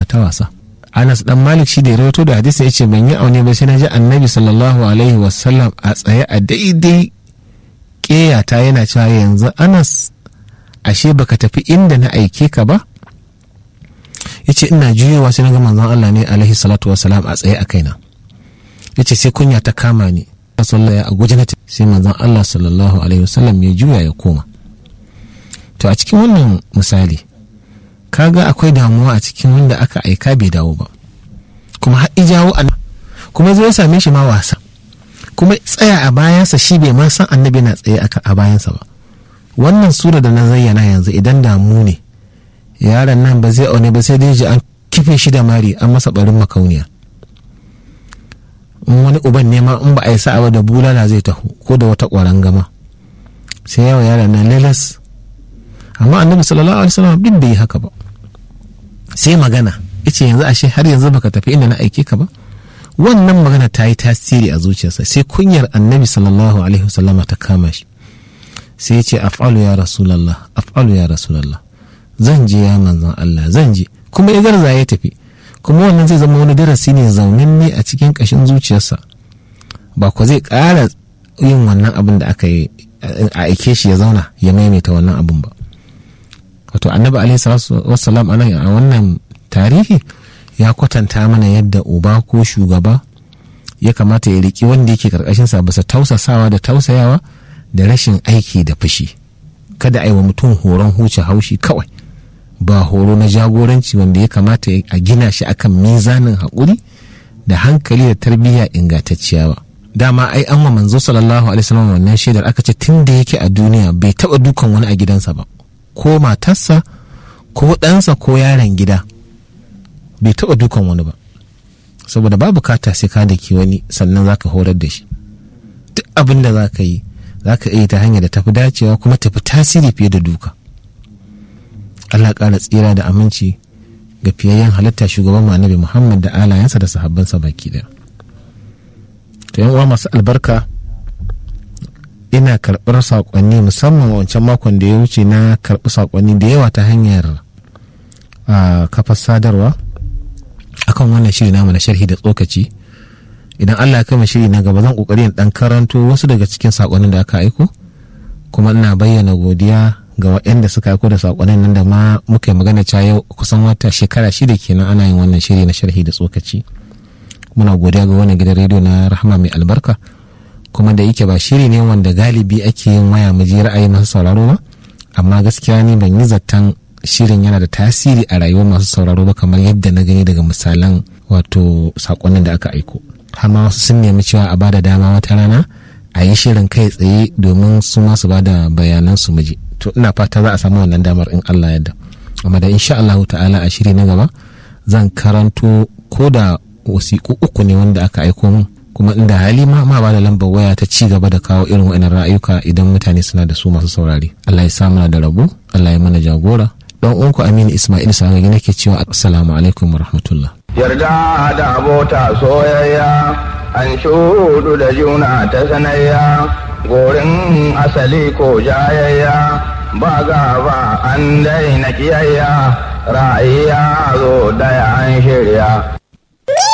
ta wasa anas dan malik shi da ya rawaito da hadisi ya ce ban yi aune ba sai na ji annabi sallallahu alaihi wasallam a tsaye a daidai ƙeyata yana cewa yanzu anas ashe baka tafi inda na aike ka ba ya ce ina juyowa sai na ga manzon Allah ne alaihi salatu wasalam a tsaye a kaina ya ce sai kunya ta kama ni sallallahu a guje na sai manzon Allah sallallahu alaihi wasallam ya juya ya koma to a cikin wannan misali kaga akwai damuwa a cikin wanda aka aika bai dawo ba kuma har jawo a kuma zai same shi ma wasa kuma tsaya a bayansa shi bai ma san annabi na tsaye a bayansa ba wannan sura da na zayyana yanzu idan damu ne yaron nan ba zai aune ba sai dai ji an kife shi da mari an masa barin makauniya in wani uban nema in ba a yi sa'a da bulala zai taho ko da wata ƙwaron gama sai yawa yaron nan lalas amma annabi sallallahu alaihi wasallam duk bai yi haka ba sai magana yace yanzu ashe har yanzu baka tafi inda na aike ka ba wannan magana ta yi tasiri a zuciyarsa sai kunyar annabi sallallahu alaihi wasallam ta kama shi sai ya ce af'alu ya rasulallah af'alu ya rasulallah zan je ya manzon Allah zan je kuma ya garza ya tafi kuma wannan zai zama wani darasi ne zaunin ne a cikin kashin zuciyarsa ba ko zai ƙara yin wannan abin da aka yi a aike shi ya zauna ya maimaita wannan abin ba wato annabi alaihi salatu wassalam a wannan tarihi ya kwatanta mana yadda uba ko shugaba ya kamata ya riki wanda yake karkashinsa bisa tausasawa da tausayawa da rashin aiki da fushi kada a yi wa mutum horon huce haushi kawai ba horo na jagoranci wanda ya kamata a gina shi akan mizanin haƙuri da hankali da tarbiyya ingantacciya ba dama ai an wa manzo sallallahu alaihi wasallam wannan shaidar aka ce tun da yake a duniya bai taɓa dukan wani a gidansa ba ko matarsa ko ɗansa ko yaron gida bai taɓa dukan wani ba saboda ba bukata sai ka daki wani sannan zaka horar da shi duk abin da za ka yi za ka iya ta hanyar da tafi dacewa kuma tafi tasiri fiye da duka Allah ƙara tsira da aminci ga fiyayyen halitta shugaban annabi Muhammad da alayensa da sahabbansa baki daya to yan uwa masu albarka ina karɓar saƙonni musamman wancan makon da ya wuce na karɓi saƙonni da yawa ta hanyar kafar sadarwa akan wannan shiri namu na sharhi da tsokaci idan Allah ya kama shiri na gaba zan kokari in dan karanto wasu daga cikin sakonnin da aka aiko kuma ina bayyana godiya ga waɗanda suka aiko da sakonnin nan da ma muka yi magana cewa yau kusan wata shekara shida kenan ana yin wannan shiri na sharhi da tsokaci muna godiya ga wannan gidan rediyo na rahama mai albarka kuma da yake ba shiri ne wanda galibi ake yin waya mu je ra'ayi masu sauraro ba amma gaskiya ni ban yi zaton shirin yana da tasiri a rayuwar masu sauraro ba kamar yadda na gani daga misalan wato sakonnin da aka aiko har ma wasu sun nemi cewa a bada dama wata rana a yi shirin kai tsaye domin su ma su bada bayanan su miji to ina fata za a samu wannan damar in Allah yadda amma da insha Allah ta'ala a shiri na gaba zan karanto ko da wasiƙu uku ne wanda aka aiko min kuma inda hali ma ma bada lambar waya ta ci gaba da kawo irin wa'annan ra'ayuka idan mutane suna da su masu saurari Allah ya sa mana da rabo Allah ya mana jagora don uwanku Aminu Ismail Sangagi nake cewa assalamu alaikum wa rahmatullah yarda da abota soyayya an shudu da juna ta sanayya gorin asali ko jayayya ba gaba an daina kiyayya ra'ayi ya zo daya an shirya